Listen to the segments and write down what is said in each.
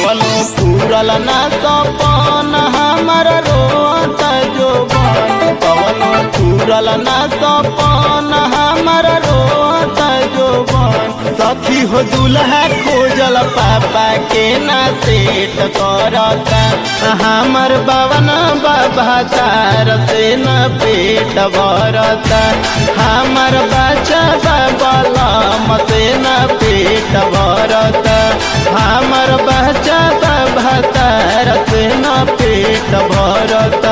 कवनो पूरल ना सपन हमर रोत जोबन कवनो पूरल ना सपन हमर रोत जोबन सखी हो दुल्हा खोजल पापा के ना सेट करता हमर बावन बाबा तार से न पेट भरता हमर बच्चा बाबलम से न पेट भरता हमर बच्चा बाबा तार से न पेट भरता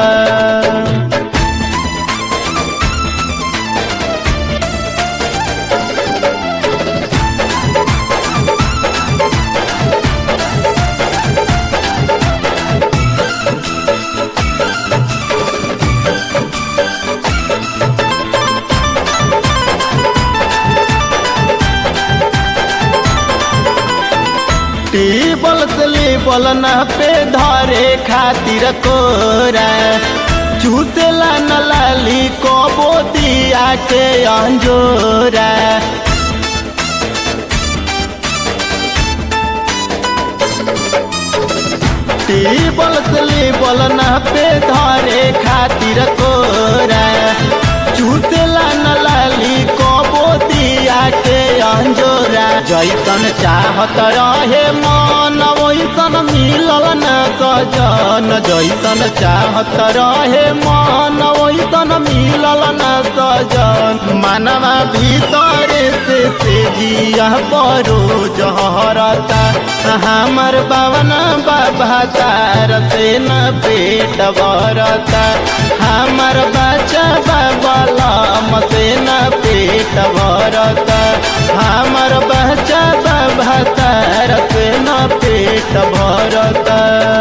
टेबल से लेबल न पे धरे खातिर कोरा चूसेला न लाली कबो दिया के अंजोरा टेबल से लेबल न पे धरे खातिर कोरा चूसेला न लाली कबो दिया के अंजोरा जैसन चाहत रहे मन वैसन मिलल न सजन जैसन चाहत रहे मन वैसन मिलल न सजन मनवा भीतर से से जिया परो जहरता हमर बावन बाबा तार से न पेट भरता हमर बच्चा बाबलम से न पेट भरता हमर बच्चा बाबा तार से न पेट भरता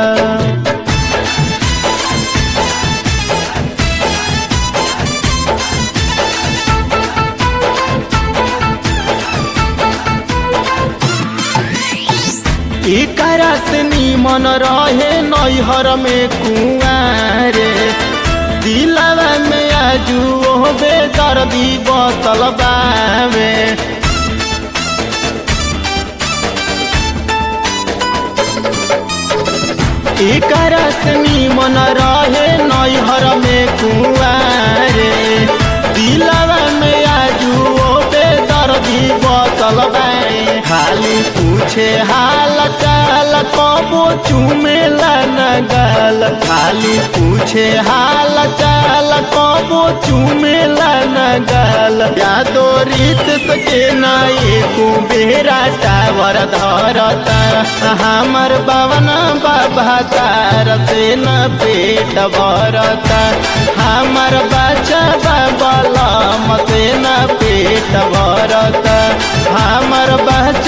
एकरा से निमन रहे नैहर में कुआरे दिलवा में आजू बेदर्दी बसल बावे एकरा से निमन रहे नैहर में कुआरे दिलवा में आजू बेदर्दी बसल बावे खाली पूछे हाल चाल कबो चुमेला न गाल खाली पूछे हाल चाल कबो चुमेला न गाल यादो रीत सके न एको बेरा टावर धरता हमर बावन बाबा तार से न पेट भरता हमर बच्चा बाबलम से न पेट भरता हमर बच्चा